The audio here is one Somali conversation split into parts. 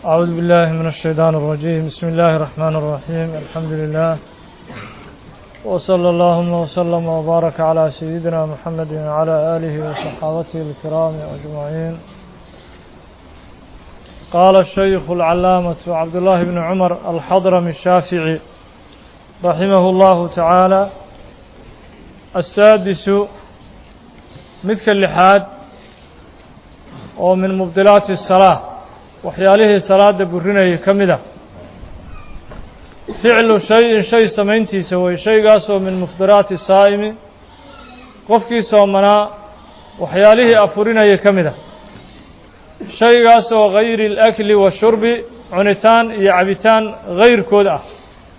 أعوذ بالله من الشيطان الرجيم بسم الله الرحمن الرحيم الحمد لله وصلى اللهم وسلم وبارك على سيدنا محمد وعلى آله وصحابته الكرام أجمعين قال الشيخ العلامة عبد الله بن عمر الحضرمي الشافعي رحمه الله تعالى السادس midka lixaad oo min mubdilaati الsalaa waxyaalihii salaada burinayay ka mid a ficlu shay-in shay samayntiisa way shaygaasoo min mufdiraati saa'imi qofkii soomanaa waxyaalihii afurinayay ka mid a shaygaasoo gayri اlakli washurbi cunitaan iyo cabitaan gayrkood ah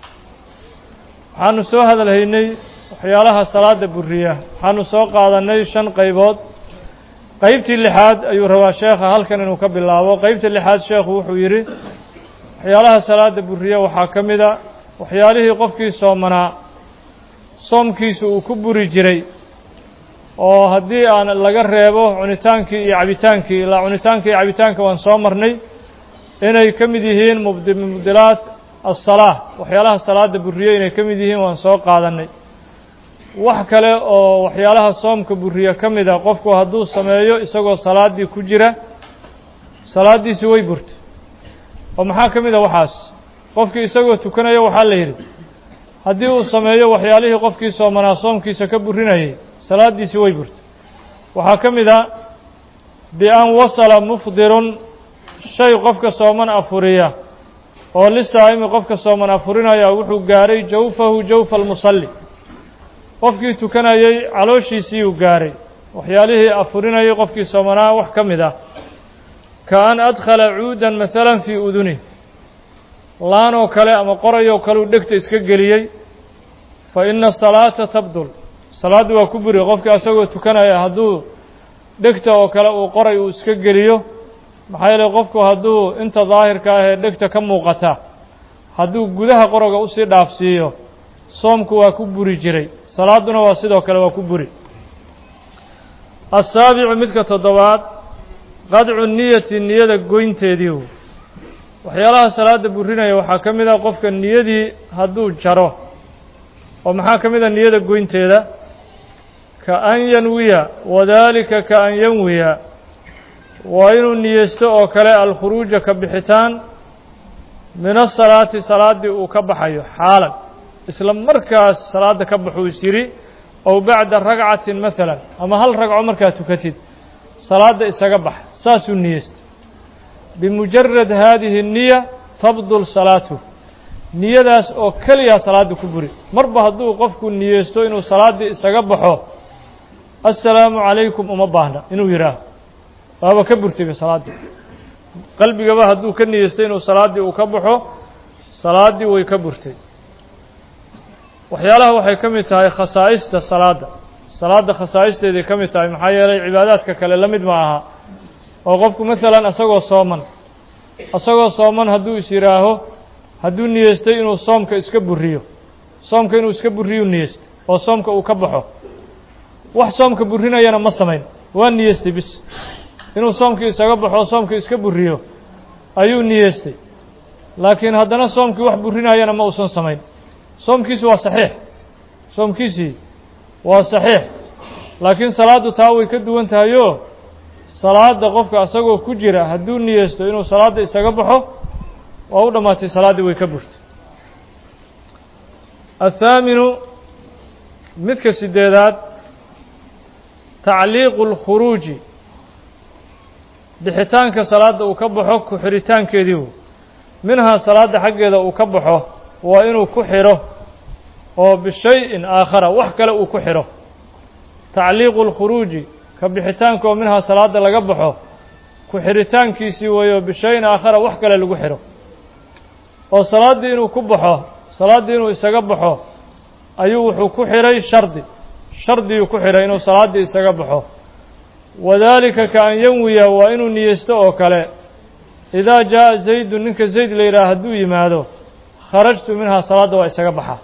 waxaanu soo hadalhaynay waxyaalaha salaada buriya waxaanu soo qaadannay shan qaybood qeybtii lixaad ayuu rabaa sheekha halkan inuu ka bilaabo qeybta lixaad sheekhu wuxuu yidhi waxyaalaha salaada buriya waxaa ka mid a waxyaalihii qofkii soomanaa soomkiisu uu ku buri jiray oo haddii aan laga reebo cunitaankii iyo cabitaankii ilaa cunitaanka iyo cabitaanka waan soo marnay inay ka mid yihiin mubdilaat asalaa waxyaalaha salaada buriya inay ka mid yihiin waan soo qaadannay wax kale oo waxyaalaha soomka buriya ka mid a qofku hadduu sameeyo isagoo salaaddii ku jira salaaddiisi way burtay oo maxaa ka mid a waxaas qofkii isagoo tukanaya waxaa la yidhi haddii uu sameeyo waxyaalihii qofkii soomanaa soomkiisa ka burinayay salaaddiisi way burtay waxaa ka mid a bi-an wasala mufdirun shay qofka sooman afuriya oo lisaa'imi qofka sooman afurinaya wuxuu gaaray jawfahu jawfa almusalli qofkii tukanayey calooshiisiiyuu gaaray waxyaalihii afurinayay qofkii soomanaa wax ka mid ah ka an adkhala cuudan maalan fii udunih laan oo kale ama qorayoo kale uu dhegta iska geliyey fa ina salaata tabdul salaaddu waa ku buri qofkii asagoo tukanaya hadduu dhegta oo kale uu qoray uu iska geliyo maxaa yeeley qofku hadduu inta daahirka ah ee dhegta ka muuqata hadduu gudaha qoroga usii dhaafsiiyo soomku waa ku buri jiray salaaduna waa sidoo kale waa ku buri asaabicu midka toddobaad qadcu niyati niyada goynteedii waxyaalaha salaada burinaya waxaa ka mid ah qofka niyadii hadduu jaro oo maxaa ka mid ah niyada goynteeda ka an yanwiya wadaalika ka an yanwiya waa inuu niyeysto oo kale alkhuruuja ka bixitaan min asalaati salaaddii uu ka baxayo xaalan isla markaas salaadda ka baxuu is yidhi ow bacda ragcatin maalan ama hal ragco markaad tukatid salaadda isaga bax saasuu niyeystay bimujarad haadihi niya tabdul salaatuh niyadaas oo keliyaa salaadda ku buri marba hadduu qofku niyeysto inuu salaaddii isaga baxo assalaamu calaykum uma baahna inuu yidhaaho waaba ka burtayba salaaddii qalbigaba hadduu ka niyeystay inuu salaaddii uu ka baxo salaaddii way ka burtay waxyaalaha waxay ka mid tahay khasaa'ista salaadda salaadda khasaa'isteeday ka mid tahay maxaa yeelay cibaadaadka kale la mid ma aha oo qofku maalan isagoo sooman isagoo sooman hadduu is yidhaaho hadduu niyeystay inuu soomka iska buriyo soomka inuu iska buriyuu niyeystay oo soomka uu ka baxo wax soomka burinayana ma samayn waa niyeystay bis inuu soomkii isaga baxo soomka iska buriyo ayuu niyeystay laakiin haddana soomkii wax burinayana ma uusan samayn soomkiisi waa saxiix soomkiisii waa saxiix laakiin salaaddu taa way ka duwan tahayoo salaadda qofka isagoo ku jira hadduu niyeysto inuu salaadda isaga baxo waa u dhammaatay salaaddii way ka burtay athaaminu midka sideedaad tacliiqu اlkhuruuji bixitaanka salaadda uu ka baxo ku xiritaankeediiu minhaa salaadda xaggeeda uu ka baxo waa inuu ku xidho oo bishay-in aakhara wax kale uu ku xidho tacliiqu اlkhuruuji ka bixitaanka oo minhaa salaadda laga baxo ku xidhitaankiisii weeyo bishay-in aakhara wax kale lagu xidho oo salaaddii inuu ku baxo salaaddii inuu isaga baxo ayuu wuxuu ku xidhay shardi shardiyuu ku xidhay inuu salaaddii isaga baxo wadaalika ka an yanwiya waa inuu niyeysto oo kale idaa jaa'a zaydun ninka zayd la yidhaha hadduu yimaado kharajtu minhaa salaadda waa isaga baxaa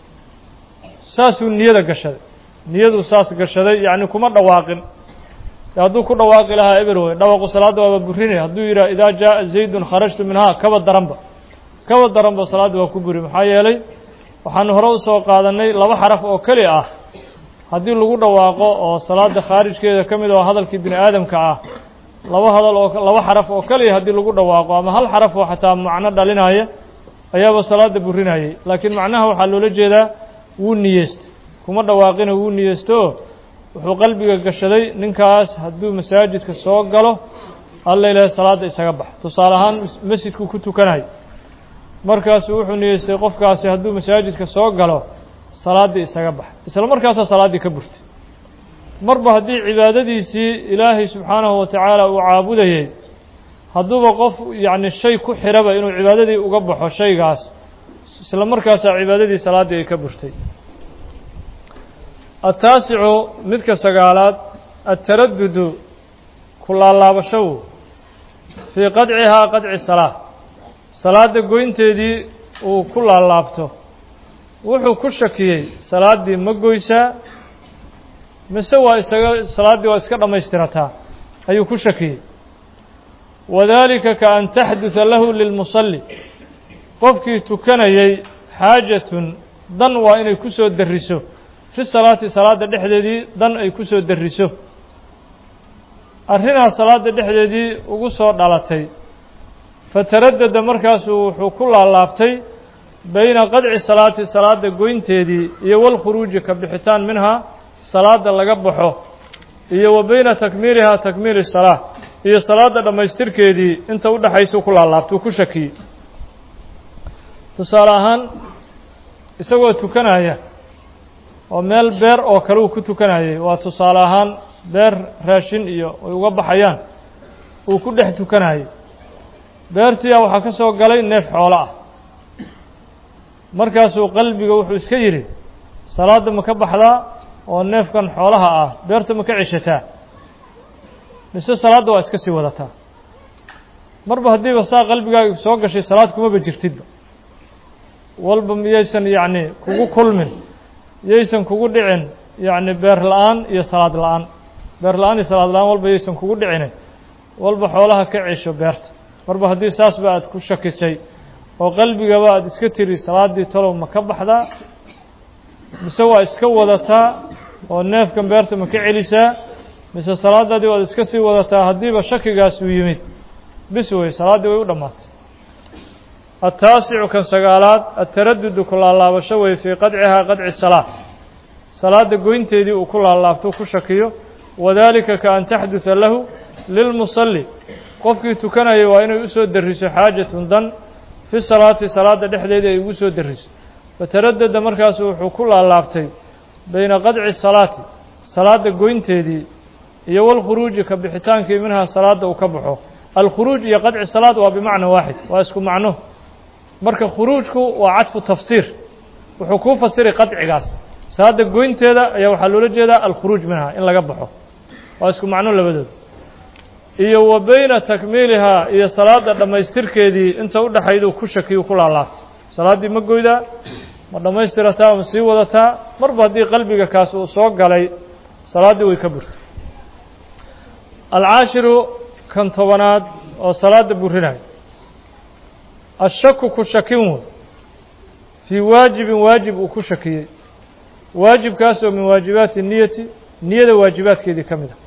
saasuu niyada gashaday niyaduu saas gashaday yacni kuma dhawaaqin hadduu ku dhawaaqi lahaa eber wey dhawaqu salaadda waaba burinaya hadduu yidhaha idaa jaaa zaydun kharajtu minhaa kaba daranba kaba daranba salaadda waa ku buri maxaa yeelay waxaanu hore usoo qaadannay laba xaraf oo keli ah haddii lagu dhawaaqo oo salaada khaarijkeeda ka mid oo hadalkii bini aadamka ah laba hadal oo laba xaraf oo keliya haddii lagu dhawaaqo ama hal xaraf oo xataa macno dhalinaya ayaaba salaada burinayay laakiin macnaha waxaa loola jeedaa wuu niyeystay kuma dhawaaqina wuu niyeysto wuxuu qalbiga gashaday ninkaas hadduu masaajidka soo galo alla ilaahay salaadda isaga bax tusaale ahaan masjidku ku tukanayo markaasu wuxuu niyeystay qofkaasi hadduu masaajidka soo galo salaaddii isaga bax isla markaasaa salaaddii ka burtay marba haddii cibaadadiisii ilaahay subxaanahu wa tacaala uu caabudayey hadduuba qof yacni shay ku xiraba inuu cibaadadii uga baxo shaygaas isla markaasaa cibaadadii salaaddii ay ka burtay ataasicu midka sagaalaad ataradudu ku laalaabashow fii qadcihaa qadci salaa salaadda goynteedii uu ku laalaabto wuxuu ku shakiyey salaaddii ma goysaa mise waa isaga salaaddii waa iska dhammaystirataa ayuu ku shakiyey wadaalika ka an taxduda lahu lilmusalli qofkii tukanayay xaajatun dan waa inay ku soo darriso fi salaati salaadda dhexdeedii dan ay ku soo darriso arrinaa salaadda dhexdeedii ugu soo dhalatay fataraddada markaasuu wuxuu ku laalaabtay bayna qadci salaati salaadda goynteedii iyo walkhuruuji ka bixitaan minhaa salaadda laga baxo iyo wa bayna takmiilihaa takmiili salaa iyo salaadda dhammaystirkeedii inta u dhexaysuu ku laalaabtuu ku shakiyey tusaale ahaan isagoo tukanaya oo meel beer oo kale uu ku tukanayay waa tusaale ahaan beer raashin iyo ay uga baxayaan uu ku dhex tukanayay beertiia waxaa ka soo galay neef xoolo ah markaasuu qalbiga wuxuu iska yidhi salaadda ma ka baxdaa oo neefkan xoolaha ah beerta ma ka ceshataa mise salaadda waa iska sii wadataa marba haddiiba saa qalbigaaga soo gashay salaad kumaba jirtidba walba miyaysan yacni kugu kulmin yaysan kugu dhicin yacni beer la-aan iyo salaad la-aan beer la-aan iyo salaad la-aan walba yaysan kugu dhicine walba xoolaha ka cesho beerta marba haddii saasba aad ku shakisay oo qalbigaba aada iska tiri salaaddii talow ma ka baxdaa mise waa iska wadataa oo neefkan beerta ma ka celisaa mise salaadaadii waad iska sii wadataa haddiiba shakigaas uu yimid bis wey salaaddii way u dhammaatay ataasicu kan sagaalaad ataradudu ku laalaabasho wey fii qadcihaa qadci salaa salaadda goynteedii uu ku laalaabto ku shakiyo wadaalika ka an taxduda lahu lilmusalli qofkii tukanayay waa inay usoo darriso xaajatun dan fi salaati salaadda dhexdeedii ay ugu soo darriso fataraddada markaasu wuxuu ku laalaabtay bayna qadci salaati salaadda goynteedii iyo walkhuruuji ka bixitaankii minhaa salaadda uu ka baxo alkhuruuj iyo qadci salaad waa bimacna waaxid waa isku macno marka khuruujku waa cadfu tafsiir wuxuu kuu fasiray qadcigaas salaadda goynteeda ayaa waxaa loola jeedaa alkhuruuj minhaa in laga baxo waa isku macno labadood iyo wa bayna takmiilihaa iyo salaadda dhammaystirkeedii inta u dhexayduu ku shakiyu ku laalaabtay salaaddii ma goydaa ma dhammaystirataa ma sii wadataa marba haddii qalbiga kaas uu soo galay salaaddii way ka burtay alcaashiru kan tobanaad oo salaadda burinayo ashaku ku shakin wey fii waajibin waajib uu ku shakiyey waajibkaas oo min waajibaati niyati niyada waajibaadkeedii ka mid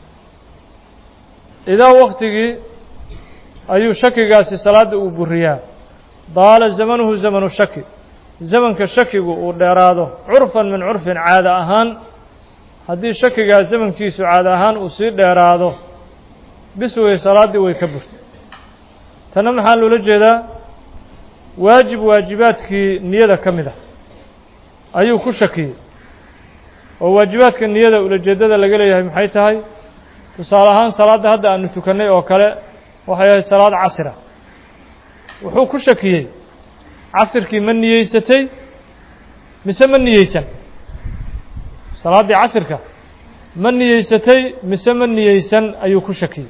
a idaa waktigii ayuu shakigaasi salaadda uu buriyaa daala zamanuhu zamanu shaki zamanka shakigu uu dheeraado curfan min curfin caada ahaan haddii shakigaa zamankiisu caada ahaan uu sii dheeraado bis wey salaaddii way ka burtay tanna maxaa loola jeedaa waajib waajibaadkii niyada ka mid ah ayuu ku shakiyey oo waajibaadka niyada ulajeeddada laga leeyahay maxay tahay tusaale ahaan salaadda hadda aanu tukannay oo kale waxay ahayd salaad casira wuxuu ku shakiyey casirkii ma niyeysatay mise ma niyeysan salaaddii casirka ma niyeysatay mise ma niyeysan ayuu ku shakiyey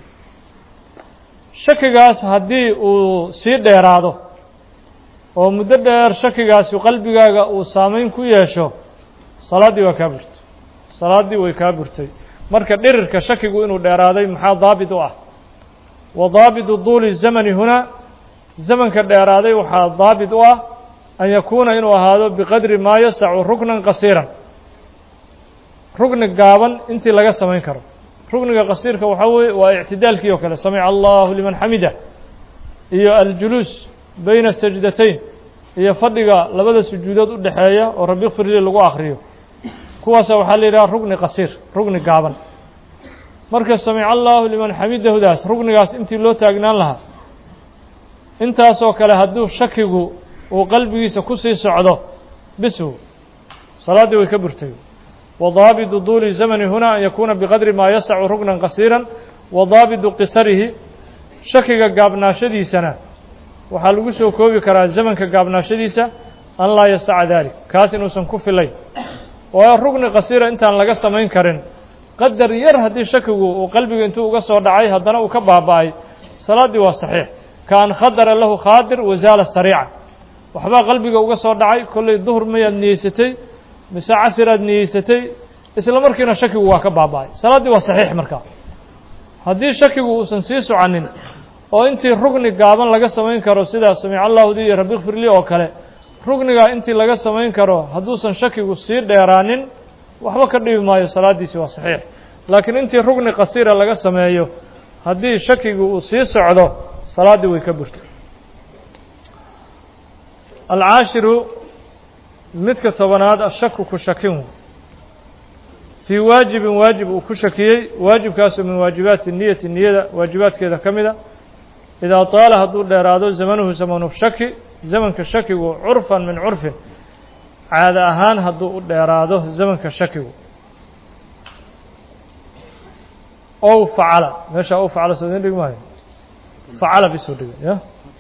shakigaas haddii uu sii dheeraado oo muddo dheer shakigaasi qalbigaaga uu saameyn ku yeesho salaaddii waa kaa burtay salaaddii way kaa burtay marka dhirirka shakigu inuu dheeraaday maxaa daabit u ah wa daabitu duuli zamani hunaa zamanka dheeraaday waxaa daabit u ah an yakuuna inuu ahaado biqadri maa yasacu ruknan qasiiran rugni gaaban intii laga samayn karo rugniga qasiirka waxaa weeye waa ictidaalkii oo kale samica allahu liman xamida iyo aljuluus bayna sajdatayn iyo fadhiga labada sujuudood u dhexeeya oo rabbi kfirli lagu akriyo kuwaasa waxaa la yidhaha rugni qasiir rugni gaaban marka samica allahu liman xamidahudaas rugnigaas intii loo taagnaan lahaa intaasoo kale hadduu shakigu uu qalbigiisa ku sii socdo bisw salaaddii way ka burtay وضاaبط طuل الزمن هنا أن يكuنa بqدر ma يسع ركنا قصيرا وضاaبط qصرهi shakiga gaabnaashadiisana waxaa lagu soo koobi karaa زمنka gaabnaashadiisa an laa يسع ذaلiك kaas inuusan ku filayn waayo rugni qصيra intaan laga samayn karin qadar yar haddii shakigu uu qalbiga intuu uga soo dhacay haddana uu ka baaba'ay salaaddii waa صaحيiح kaan khadra lahu khaadir waزaala sarيica waxbaa qalbiga uga soo dhacay kollay duhr mayaad niyeysatay mise casiraad niyeysatay isla markiina shakigu waa ka baaba'ay salaaddii waa saxiix markaa haddii shakigu uusan sii soconin oo intii rugni gaaban laga samayn karo sida samic allahudi iyo rabbi kfirli oo kale rugnigaa intii laga samayn karo hadduusan shakigu sii dheeraanin waxba ka dhibi maayo salaaddiisi waa saxiix laakiin intii rugni qasiira laga sameeyo haddii shakigu uu sii socdo salaaddii way ka burto alcaashiru midka tobanaad ashaku ku shakin fii waajibin waajib uu ku shakiyey waajibkaasoo min waajibaati niyati niyada waajibaadkeeda ka mida idaa taala hadduu dheeraado zamanuhu zamanu shaki zamanka shakigu curfan min curfin caado ahaan hadduu u dheeraado zamanka shakigu ow facala meeshaa ow facala soo idin dhig maayo facala bisoo dhiga ya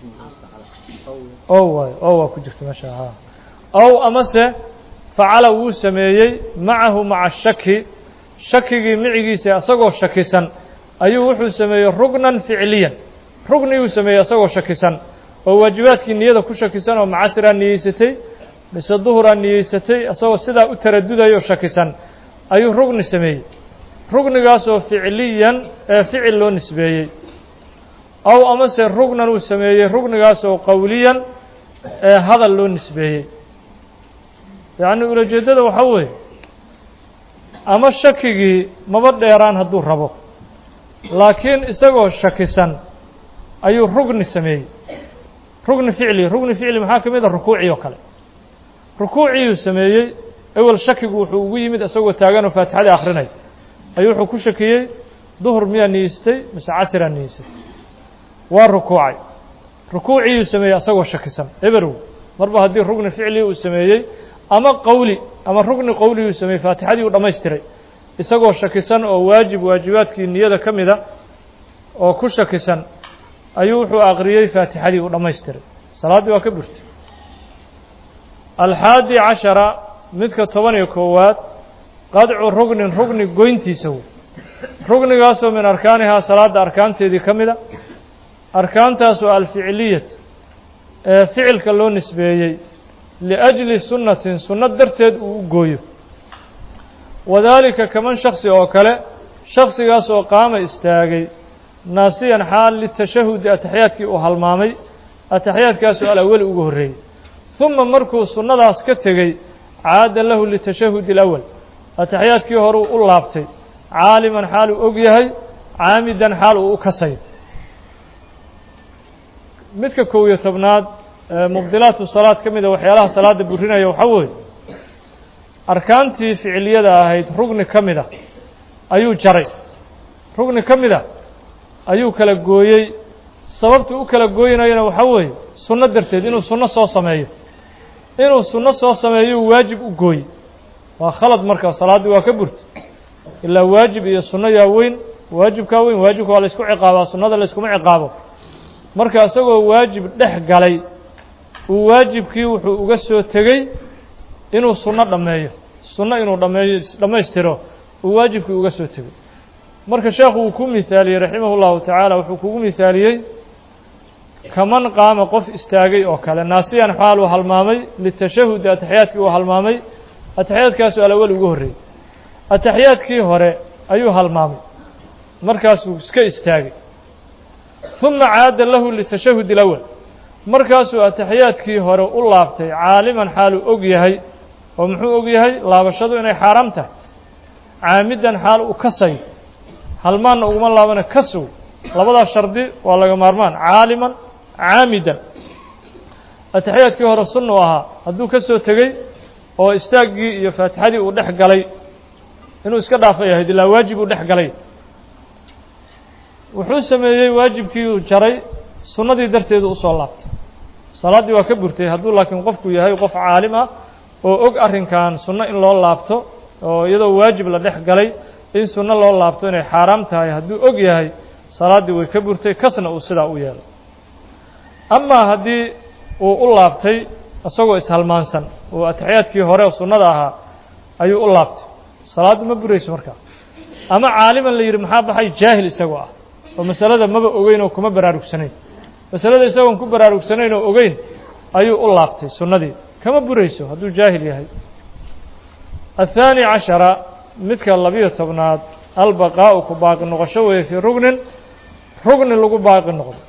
ow waayo ow waa ku jirta meesha ha ow amase facala wuu sameeyey macahu maca shaki shakigii micigiisa isagoo shakisan ayuu wuxuu sameeyey rugnan ficliyan rugniyuu sameeyey isagoo shakisan oo waajibaadkii niyada ku shakisan oo macasiraa niyeysatay mise duhuraa niyeysatay isagoo sidaa u taradudayo shakisan ayuu rugni sameeyey rugnigaasoo ficliyan ee ficil loo nisbeeyey ow amase rugnan uu sameeyey rugnigaasoo qowliyan ee hadal loo nisbeeyey yacni ulajeeddada waxaa weeye ama shakigii maba dheeraan hadduu rabo laakiin isagoo shakisan ayuu rugni sameeyey rugni ficli rugni ficli maxaa ka mid a rukuucii oo kale rukuuciiyuu sameeyey ewel shakigu wuxuu ugu yimid isagoo taaganoo faatixadii akrinay ayuu wuxuu ku shakiyey duhur miyaa niyeystay mise casiraa niyeysatay waa rukuucay rukuuciiyuu sameeyey isagoo shakisan eberow marba haddii rugni ficli uu sameeyey ama qowli ama rugni qowliguu sameeyey faatixadii uu dhammaystiray isagoo shakisan oo waajib waajibaadkii niyada ka mida oo ku shakisan ayuu wuxuu aqriyey faatixadii uu dhammaystiray salaaddii waa ka burtay alxaadi cashara midka toban iyo koowaad qadcu rugnin rugni goyntiisa wey rugnigaasoo min arkaanihaa salaadda arkaanteedii ka mida arkaantaasoo alficiliyat ee ficilka loo nisbeeyey liأjli sunnatin sunno darteed uu u gooyo wadaalika kaman shaksi oo kale shaksigaas oo qaama istaagay naasiyan xaal litashahudi ataxiyaadkii uu halmaamay ataxiyaadkaasoo alawali ugu horreeyey ثuma markuu sunnadaas ka tegey caada lahu litashahudi اlأwal ataxiyaadkii horuu u laabtay caaliman xaal uu og yahay caamidan xaal uu u kasayo midka kow iyo tobnaad mubdilaatu salaad ka mida waxyaalaha salaadda burinaya waxaa weeye arkaantii ficiliyada ahayd rugni ka mida ayuu jaray rugni ka mida ayuu kala gooyey sababtu u kala gooynayana waxaa weeye sunno darteed inuu sunno soo sameeyo inuu sunno soo sameeyuu waajib u gooyey waa khalad marka salaaddii waa ka burta ilaa waajib iyo sunno yaa weyn waajibkaa weyn waajibka waa la ysku ciqaabaa sunnada la yskuma ciqaabo marka isagoo waajib dhex galay uu waajibkii wuxuu uga soo tegey inuu sunno dhammeeyo sunno inuu dhameeyo dhammaystiro uu waajibkii uga soo tegey marka sheekhu uu ku mihaaliyey raximah اllahu tacaala wuxuu kugu mihaaliyey kaman qaama qof istaagay oo kale naasiyan xaal uu halmaamay litashahudi ataxiyaadkii uu halmaamay ataxiyaadkaasu alawal ugu horreeyey ataxiyaadkii hore ayuu halmaamay markaasuu iska istaagay ثuma caada lahu litashahud اlأwal markaasuu ataxiyaadkii hore u laabtay caaliman xaaluu og yahay oo muxuu og yahay laabashadu inay xaaraam tahay caamidan xaal uu kasayo halmaanna uguma laabana kasow labadaas shardi waa laga maarmaan caaliman caamidan ataxiyaadkii hore sunna u ahaa hadduu ka soo tegey oo istaaggii iyo faatixadii uu dhex galay inuu iska dhaafay ahayd ilaa waajib uu dhex galay wuxuu sameeyey waajibkii uu jaray sunnadii darteedu usoo laabtay salaaddii waa ka burtay hadduu laakiin qofku yahay qof caalim ah oo og arrinkan sunno in loo laabto oo iyadoo waajib la dhex galay in sunno loo laabto inay xaaraam tahay hadduu og yahay salaaddii way ka burtay kasna uu sidaa u yeelo amaa haddii uu u laabtay isagoo ishalmaansan oo ataxiyaadkii hore oo sunnada ahaa ayuu u laabtay salaaddu ma burayso markaa ama caaliman la yidhi maxaa baxay jaahil isagoo ah oo masalada maba ogeyn oo kuma baraarugsanayn masalada isagoon ku baraarugsanayn oo ogeyn ayuu u laabtay sunnadii kama burayso hadduu jaahil yahay athaani cashara midka labiyo tobnaad albaqaa'u ku baaqi noqosho weeye fii rugnin rugni lagu baaqi noqdo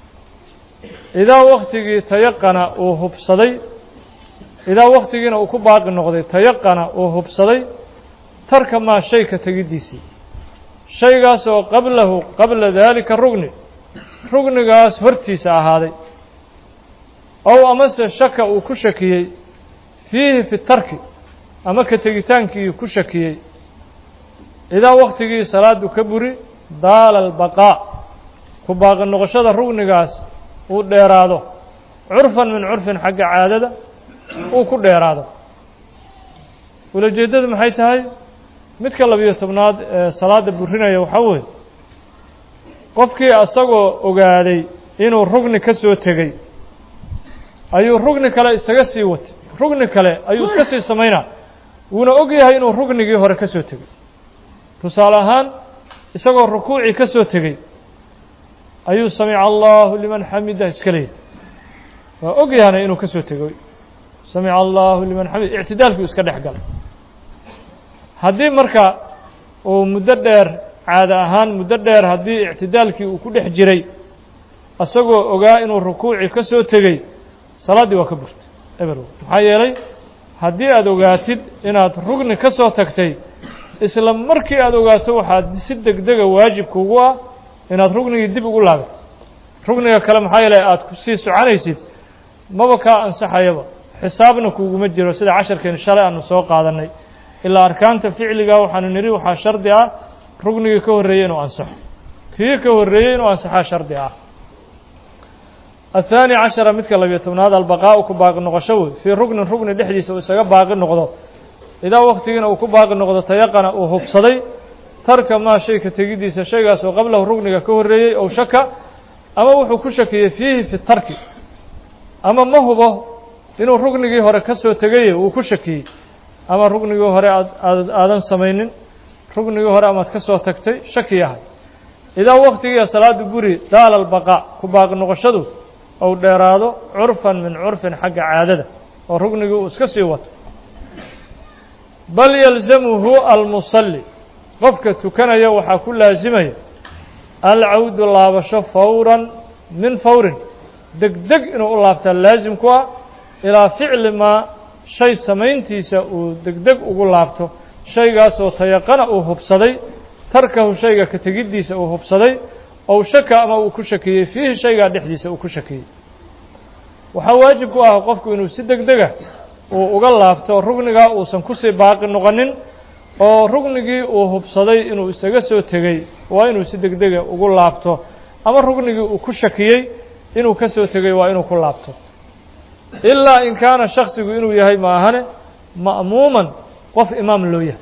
idaa waktigii tayaqana uu hubsaday idaa waktigiina uu ku baaqi noqday tayaqana uu hubsaday tarka maa shay ka tegiddiisii shaygaas oo qablahu qabla daalika rugni rugnigaas hortiisa ahaaday ow amase shaka uu ku shakiyey fiihi fi tarki ama ka tegitaankii ku shakiyey idaa waktigii salaadu ka buri daala albaqaa ku baaqi noqoshada rugnigaas uu dheeraado curfan min curfin xagga caadada uu ku dheeraado ulajeeddadu maxay tahay midka labiyo tobnaad ee salaadda burinaya waxaa weeye qofkii isagoo ogaaday inuu rugni ka soo tegey ayuu rugni kale isaga sii watay rugni kale ayuu iska sii samaynaa wuuna og yahay inuu rugnigii hore ka soo tegey tusaale ahaan isagoo rukuucii ka soo tegey ayuu samica allahu liman xamida iska leeyahy waa og yahana inuu ka soo tegey samica allahu liman xamid ictidaalkii iska dhex galay haddii marka uu muddo dheer caada ahaan muddo dheer haddii ictidaalkii uu ku dhex jiray isagoo ogaa inuu rukuucii ka soo tegey salaaddii waa ka burtay eberw maxaa yeelay haddii aada ogaatid inaad rugni ka soo tagtay isla markii aada ogaato waxaad si degdega waajibkuugu ah inaad rugnigii dib ugu laabatid rugniga kale maxaa yeelay aada kusii soconaysid maba kaa ansaxayaba xisaabna kuuguma jiro sida casharkeeni shalay aanu soo qaadannay ilaa arkaanta ficliga waxaanu nidhi waxaa shardi ah rugnigii ka horreeyey inuu ansaxo kii ka horreeyey inuu ansaxaa shardi ah athaani cashara midka labiyo tobnaad albaqaa'u ku baaqi noqosho wey fii rugnin rugni dhexdiisa uu isaga baaqi noqdo idaa waktigiina uu ku baaqi noqdo tayaqana uu hubsaday tarka maa shay ka tegiddiisa shaygaas oo qablahu rugniga ka horreeyey ow shaka ama wuxuu ku shakiyey fiihi fi tarki ama ma hubo inuu rugnigii hore ka soo tegaye uu ku shakiyey ama rugnigii hore aad aadan samaynin rugnigii hore amaad ka soo tagtay shaki yahay idaa waktigiia salaadu buri daala albaqaa ku baaqi noqoshadu ou dheeraado curfan min curfin xagga caadada oo rugnigii uu iska sii wato bal yalzamuhu almusalli qofka tukanaya waxaa ku laasimaya alcawdu laabasho fawran min fawrin deg deg inuu u laabtaa laasim ku ah ilaa ficli maa shay samayntiisa uu deg deg ugu laabto shaygaasoo tayaqana uu hubsaday tarkahu shayga ka tegiddiisa uu hubsaday ow shaka ama uu ku shakiyey fiihi shaygaa dhexdiisa uu ku shakiyey waxaa waajib ku ah qofku inuu si deg dega uu uga laabto rugnigaa uusan kusii baaqi noqonin oo rugnigii uu hubsaday inuu isaga soo tegey waa inuu si deg dega ugu laabto ama rugnigii uu ku shakiyey inuu ka soo tegey waa inuu ku laabto ilaa in kaana shaksigu inuu yahay maahane ma'muuman qof imaam loo yahay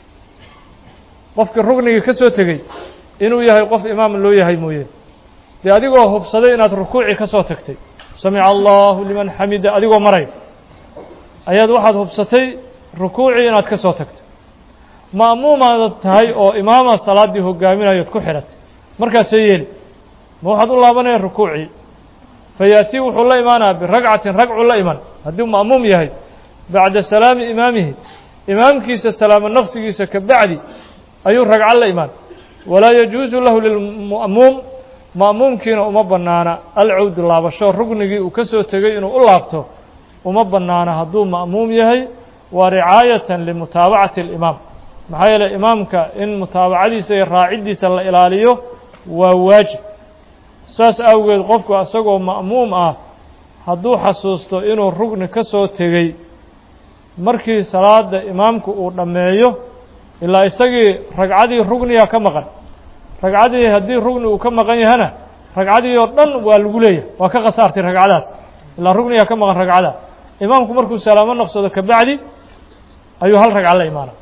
qofkii rugnigii ka soo tegey inuu yahay qof imaam loo yahay mooye dee adigoo hubsaday inaad rukuucii ka soo tagtay samica allahu liman xamida adigoo maray ayaad waxaad hubsatay rukuucii inaad ka soo tagtay ma'muumaad tahay oo imaama salaaddii hogaaminayood ku xidhatay markaasee yeeli ma waxaad u laabanaya rukuucii fayaatii wuxuu la imaanaya biragcatin ragcuu la iman hadduu ma'muum yahay bacda salaami imaamihi imaamkiisa salaamo naqsigiisa ka bacdi ayuu ragco la imaan walaa yajuusu lahu lilma'muum ma'muumkiina uma bannaana alcawdu laabasho rugnigii uu ka soo tegey inuu u laabto uma bannaana hadduu ma'muum yahay waa ricaayatan limutaabacati alimaam maxaa yeeley imaamka in mutaabacadiisa iyo raaciddiisa la ilaaliyo waa waajib saas awgeed qofku isagoo ma'muum ah hadduu xasuusto inuu rugni ka soo tegey markii salaada imaamku uu dhammeeyo ilaa isagii ragcadii rugniga ka maqan ragcadii haddii rugni uu ka maqan yahana ragcadii oo dhan waa lagu leeyahay waa ka khasaartay ragcadaas ilaa rugniga ka maqan ragcada imaamku markuu salaamo noqsado kabacdi ayuu hal ragco la imaana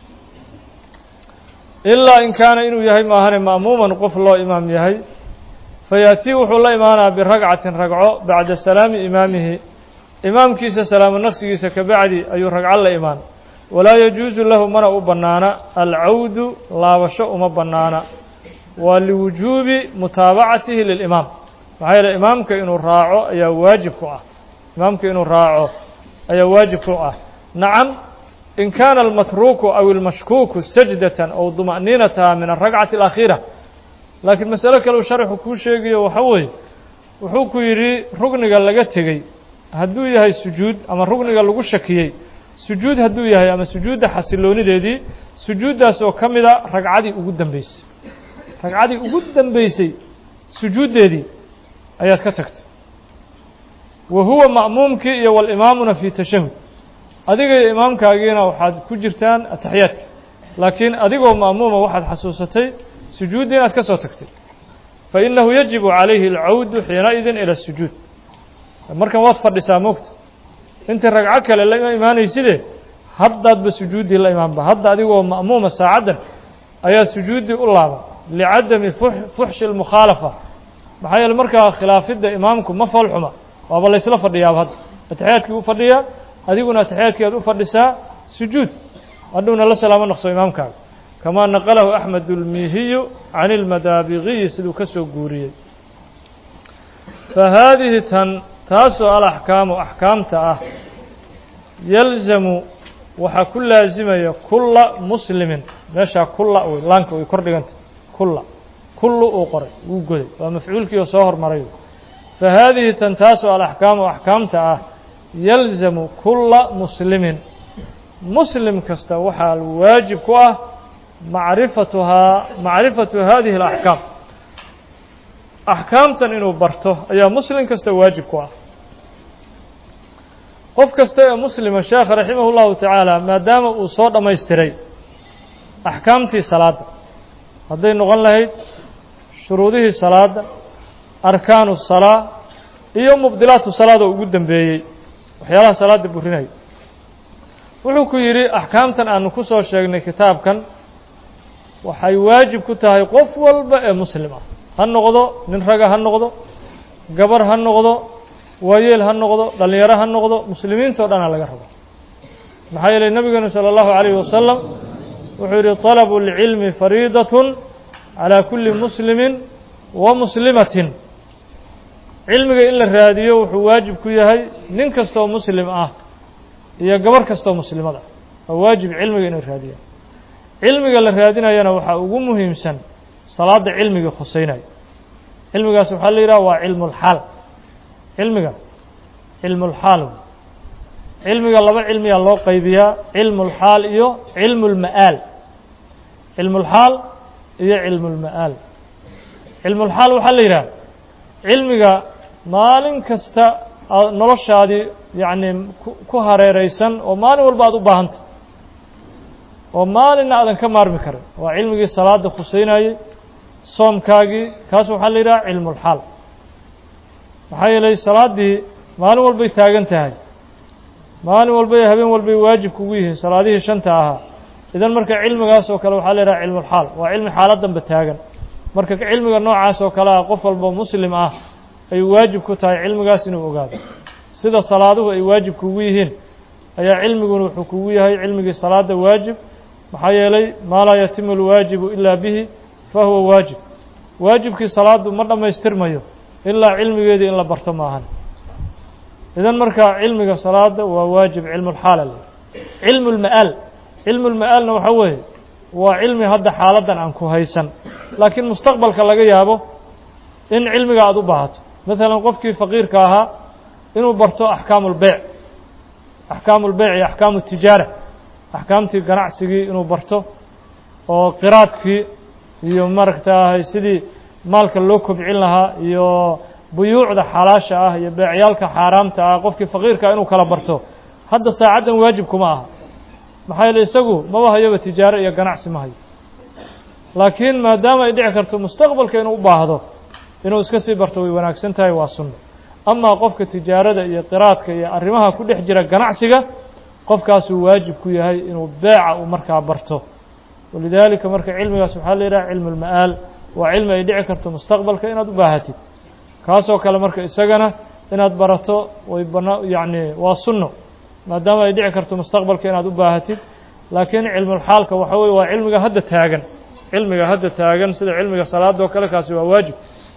ilaa in kaana inuu yahay maahane ma'muuman qof loo imaam yahay fayaatii wuxuu la imaanaa biragcatin ragco bacda salaami imaamihi imaamkiisa salaamo naqsigiisa kabacdi ayuu ragco la imaan walaa yajuusu lahu mana u bannaana alcawdu laabasho uma bannaana waa liwujuubi mutaabacatihi lilimaam maxaa yeele imaamka inuu raaco ayaa waajib ku ah imaamka inuu raaco ayaa waajib ku ah nacam in kaana almatruuku aw ilmashkuuku sajdatan aw duma'niinataha min alragcati alakhiira laakiin masalo kale uu sharxu kuu sheegayo waxa weeye wuxuu ku yidhi rugniga laga tegey hadduu yahay sujuud ama rugniga lagu shakiyey sujuud hadduu yahay ama sujuudda xasiloonideedii sujuuddaas oo ka mida ragcadii ugu dambeysay ragcadii ugu dambeysay sujuuddeedii ayaad ka tagtay wa huwa ma'muumkii iyo walimaamuna fii tashahud adiga iyo imaamkaagiina waxaad ku jirtaan ataxiyaadka laakiin adigoo ma'muuma waxaad xasuusatay sujuuddii inaad ka soo tagtay fa innahu yajibu calayhi alcawdu xiinaidin ila sujuud markan waad fadhisaa moogta intii ragco kale la imaanayside haddaadba sujuuddii la imaanba hadda adigoo ma'muuma saacaddan ayaad sujuuddii u laaban licadami fuxshi almukhaalafa maxaa yeele markaa khilaafidda imaamku ma foolxuma waaba laysla fadhiyaaba hadda ataxiyaadkii u fadhiyaa adiguna ataxiyaadkii aad u fadhisaa sujuud hadhowna la salaamo naqso imaamkaaga kamaa naqalahu axmed ulmihiyu can ilmadaabiqiyi siduu ka soo guuriyey fa haadihi tan taasoo alaxkaamu axkaamta ah yalzamu waxaa ku laasimaya kulla muslimin meeshaa kulla wey laanka way kor dhiganta kulla kullu uu qoray wuu goday waa mafcuulkii oo soo hormaray fa haadihi tan taasoo alaxkaamu axkaamta ah yalzamu kulla muslimin muslim kasta waxaa waajib ku ah macrifatuhaa macrifatu hadihi alaxkaam axkaamtan inuu barto ayaa muslim kasta waajib ku ah qof kasta ee muslima sheekha raximah اllahu tacaala maadaama uu soo dhammaystiray axkaamtii salaadda hadday noqon lahayd shuruudihii salaadda arkaanu salaa iyo mubdilaatu salaad oo ugu dambeeyey waxyaalaha salaadda burinaya wuxuu ku yidhi axkaamtan aanu ku soo sheegnay kitaabkan waxay waajib ku tahay qof walba ee muslim ah ha noqdo nin raga ha noqdo gabar ha noqdo waayeel ha noqdo dhallinyaro ha noqdo muslimiinta o dhan ha laga rabo maxaa yeelay nebigeenu salى اllahu عalayh wasalam wuxuu yidhi طalabu اlcilmi fariidatun calى kuli muslimi wa muslimatin cilmiga in la raadiyo wuxuu waajib ku yahay nin kastoo muslim ah iyo gabar kastoo muslimad ah waa waajib cilmiga inay raadiyaan cilmiga la raadinayana waxaa ugu muhiimsan salaadda cilmigii khuseynaya cilmigaas waxaa la yidhaha waa cilmu اlxaal cilmiga cilmu اlxaal cilmiga laba cilmiyaa loo qaybiyaa cilmu اlxaal iyo cilmu اlma'aal cilmu اlxaal iyo cilmu اlma'aal cilmu اlxaal waxaa la yidhaha cilmiga maalin kasta noloshaadii yacni ku hareereysan oo maalin walba aad u baahanta oo maalinna aadan ka maarmi karin waa cilmigii salaada khuseynayey soomkaagii kaas waxaa la yidhaha cilmu اlxaal maxaa yeelay salaaddii maalin walbay taagan tahay maalin walbay habeen walbay waajib kugu yihiin salaadihii shanta ahaa idan marka cilmigaas oo kale waxaa la yidhaha cilmu اlxaal waa cilmi xaaladdanba taagan marka cilmiga noocaas oo kale ah qof walba muslim ah ay waajib ku tahay cilmigaas inuu ogaado sida salaaduhu ay waajib kugu yihiin ayaa cilmiguna wuxuu kugu yahay cilmigii salaada waajib maxaa yeelay maa laa yatimu اlwaajibu ilaa bihi fa huwa waajib waajibkii salaaddu ma dhammaystirmayo ilaa cilmigeedii in la barto maahan idan marka cilmiga salaada waa waajib cilmu اlxaala le cilmu اlma'aal cilmu اlma'aalna waxaa weeye waa cilmi hadda xaaladdan aan ku haysan laakiin mustaqbalka laga yaabo in cilmiga aada u baahato maalan qofkii faqiirka ahaa inuu barto axkaamu lbeyc axkaamu lbeyc iyo axkaamu tijaara axkaamtii ganacsigii inuu barto oo qiraadkii iyo maaragtaahay sidii maalka loo kobcin lahaa iyo buyuucda xalaasha ah iyo beecyaalka xaaraamta ah qofkii faqiirkaa inuu kala barto hadda saacaddan waajib kuma aha maxaa yeele isagu maba hayoba tijaaro iyo ganacsi ma hayo laakiin maadaama ay dhici karto mustaqbalka inuu u baahdo inuu iska sii barto way wanaagsan tahay waa sunno amaa qofka tijaarada iyo qiraadka iyo arrimaha ku dhex jira ganacsiga qofkaasuu waajib ku yahay inuu beeca uu markaa barto walidaalika marka cilmigaas waxaa la yidhaha cilmu lma'aal waa cilmi ay dhici karto mustaqbalka inaad u baahatid kaasoo kale marka isagana inaad barato way bana yacni waa sunno maadaama ay dhici karto mustaqbalka inaad u baahatid laakiin cilmulxaalka waxa weye waa cilmiga hadda taagan cilmiga hadda taagan sida cilmiga salaada oo kale kaasi waa waajib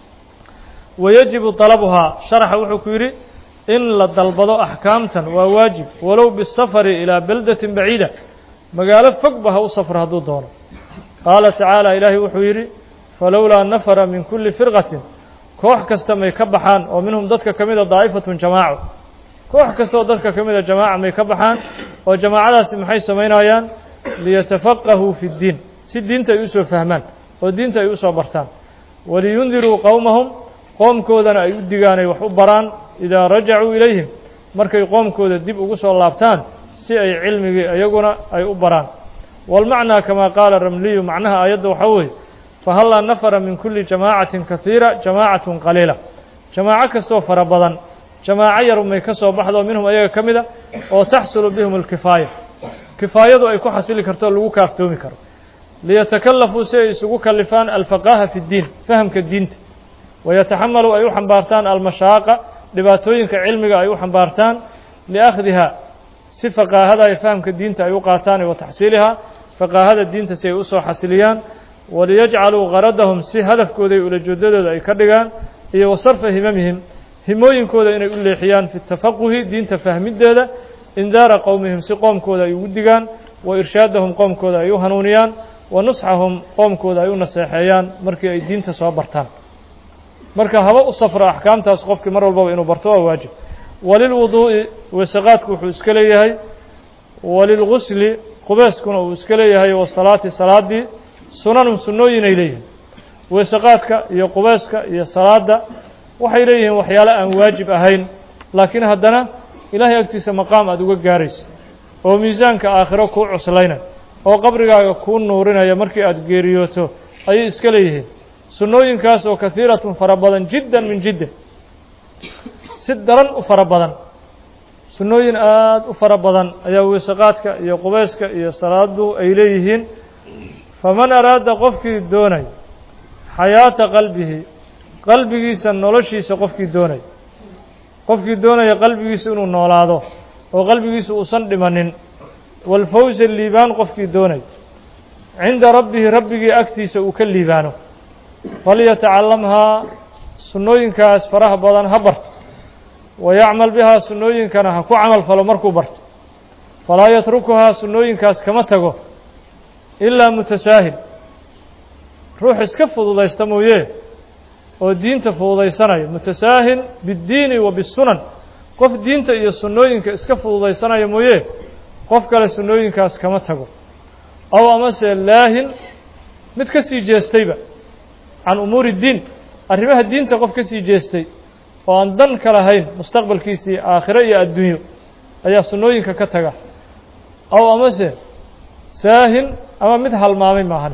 wayajibu dalabuhaa sharaxa wuxuu ku yidhi in la dalbado axkaamtan waa waajib walow bisafari ilaa beldatin baciida magaalo fogba ha u safro hadduu doono qaala tacaala ilaahay wuxuu yidhi falowlaa nafara min kulli firqatin koox kasta may ka baxaan oo minhum dadka ka mida daa'ifatun jamaaco koox kasta oo dadka ka mida jamaaca may ka baxaan oo jamaacadaasi maxay samaynayaan liyatafaqahuu fi ddiin si diinta ay usoo fahmaan oo diinta ay usoo bartaan waliyundiruu qowmahum qoomkoodana ay u digaan ay wax u baraan idaa rajacuu ilayhim markay qoomkooda dib ugu soo laabtaan si ay cilmigii iyaguna ay u baraan walmacnaa kamaa qaala ramliyu macnaha aayadda waxaa weeye fahallaa nafara min kulli jamaacatin kahiira jamaacatun qaliila jamaaco kastoo fara badan jamaaco yar may ka soo baxdo minhum ayaga ka mida oo taxsulu bihim alkifaaya kifaayadu ay ku xasili karto lagu kaaftoomi karo liyatakallafuu si ay isugu kalifaan alfaqaaha fi ddiin fahamka diinta wayataxamalu ay u xambaartaan almashaaqa dhibaatooyinka cilmiga ay u xambaartaan liakhdiha si faqaahada ay fahamka diinta ay u qaataan wa taxsiilihaa faqaahada diinta si ay usoo xasiliyaan waliyajcaluu qaradahum si hadafkooda iyo ulajeedadooda ay ka dhigaan iyo wa sarfa himamihim himooyinkooda inay u leexiyaan fi tafaquhi diinta fahmideeda indaara qowmihim si qoomkooda ay ugu digaan wa irshaadahum qoomkooda ay u hanuuniyaan wa nusxahum qoomkooda ay u naseexeeyaan markii ay diinta soo bartaan marka haba u safro axkaamtaas qofkii mar walbaba inuu barto waa waajib walilwuduu'i weesaqaadku wuxuu iska leeyahay walilgusli qubeeskuna uu iska leeyahay wasalaati salaaddii sunanun sunnooyin ay leeyihiin weesaqaadka iyo qubeeska iyo salaadda waxay leeyihiin waxyaale aan waajib ahayn laakiin haddana ilaahay agtiisa maqaam aada uga gaaraysa oo miisaanka aakhiro kuu cuslaynay oo qabrigaaga kuu nuurinaya markii aada geeriyooto ayay iska leeyihiin sunnooyinkaas oo kahiiratun fara badan jiddan min jiddan si daran u fara badan sunnooyin aada u fara badan ayaa weesaqaadka iyo qubayska iyo salaadu ay leeyihiin faman araada qofkii doonay xayaata qalbihi qalbigiisa noloshiisa qofkii doonay qofkii doonaya qalbigiisa inuu noolaado oo qalbigiisa uusan dhimanin walfawsa liibaan qofkii doonay cinda rabbihi rabbigii agtiisa uu ka liibaano falyatacalamhaa sunnooyinkaas faraha badan ha barto wayacmal bihaa sunnooyinkana ha ku camal falo markuu barto falaa yatrukuhaa sunnooyinkaas kama tago ilaa mutasaahil ruux iska fududaysta mooye oo diinta fududaysanaya mutasaahil biddiini wa bisunan qof diinta iyo sunnooyinka iska fududaysanaya mooye qof kale sunnooyinkaas kama tago aw amase laahin mid ka sii jeestayba can umuuri diin arrimaha diinta qof ka sii jeestay oo aan dan ka lahayn mustaqbalkiisii aakhiro iyo adduunyo ayaa sunnooyinka ka taga aw amase saahin ama mid halmaamay maahan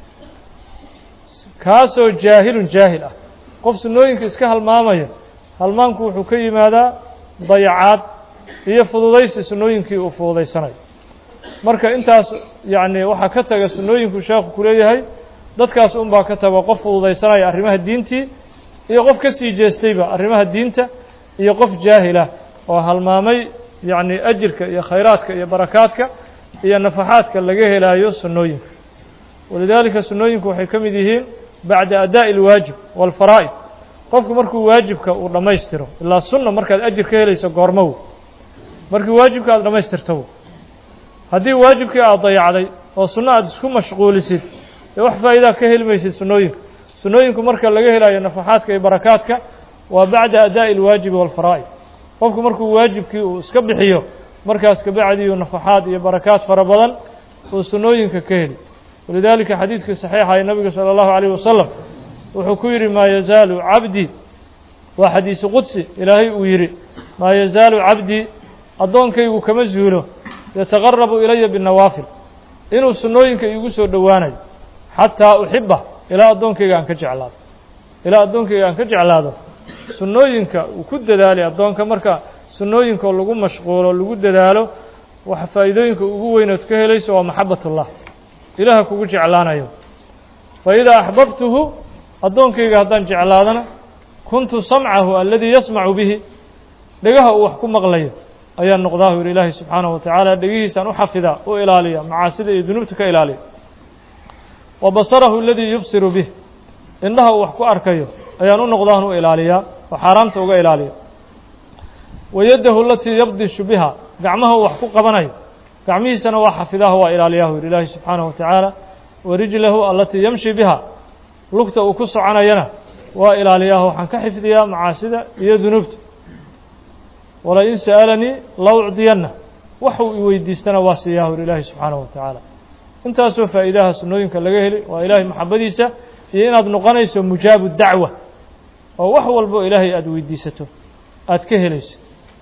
kaasoo jaahilun jaahil ah qof sunnooyinka iska halmaamaya halmaamku wuxuu ka yimaadaa dayacaad iyo fududaysi sunnooyinkii uu fududaysanayo marka intaas yacni waxaa ka taga sunnooyinku sheekhu ku leeyahay dadkaas unbaa ka taga qof fududaysanaya arrimaha diintii iyo qof ka sii jeestayba arrimaha diinta iyo qof jaahilah oo halmaamay yacni ajirka iyo khayraadka iyo barakaadka iyo nafaxaadka laga helaayo sunnooyinka walidaalika sunnooyinku waxay ka mid yihiin bacda adaa'i alwaajib waalfaraa'id qofku markuu waajibka uu dhammaystiro ilaa sunna markaad ajir ka helayso goormow markii waajibka aada dhammaystirtow haddii waajibkii aada dayacday oo sunno aad isku mashquulisid dee wax faa'iidaa ka heli maysid sunnooyinka sunnooyinku marka laga helayo nafaxaadka iyo barakaadka waa bacda adaa'i alwaajibi waalfaraa'id qofku markuu waajibkii uu iska bixiyo markaas kabacdiyu nafaxaad iyo barakaad fara badan uu sunnooyinka ka heli walidaalika xadiiskii saxiixa ee nabiga sala allahu calayh wasalam wuxuu ku yidhi maa yazaalu cabdii waa xadiisu qudsi ilaahay uu yidhi maa yazaalu cabdii addoonkaygu kama zuulo yataqarabu ilaya binnawaafil inuu sunnooyinka iigu soo dhowaanayo xataa uxiba ilaa addoonkayga aan ka jeclaado ilaa addoonkayga aan ka jeclaado sunnooyinka uu ku dadaali addoonka marka sunnooyinka lagu mashquulo lagu dadaalo waxa faa'iidooyinka ugu weynood ka helayso waa maxabatullah ilaaha kugu jeclaanayo fa idaa axbabtuhu addoonkayga haddaan jeclaadana kuntu samcahu aladii yasmacu bihi dhegaha uu wax ku maqlayo ayaan noqdaahu yidhi ilaahi subxaanahu wa tacaala dhegihiisaan u xafidaa u ilaaliya macaasida iyo dunuubta ka ilaaliya wa basarahu aladii yubsiru bih indhaha uu wax ku arkayo ayaan u noqdaan u ilaaliyaa oo xaaraamta uga ilaaliya wa yaddahu alatii yabdishu biha gacmaha uu wax ku qabanayo gacmihiisana waa xafidaha waa ilaaliyahu yidhi ilaahi subxaanahu wa tacaala wa rijlahu alatii yamshi biha lugta uu ku soconayana waa ilaaliyaah waxaan ka xifdiyaa macaasida iyo dunuubta walain sa'alanii la ucdiyanna waxuu i weydiistana waa siiyahu yidhi ilaahi subxaanahu wa tacaala intaasoo faa'iidaha sunnooyinka laga heli waa ilaahay maxabadiisa iyo inaad noqonayso mujaabu dacwa oo wax walbo ilaahay aada weydiisato aada ka helaysid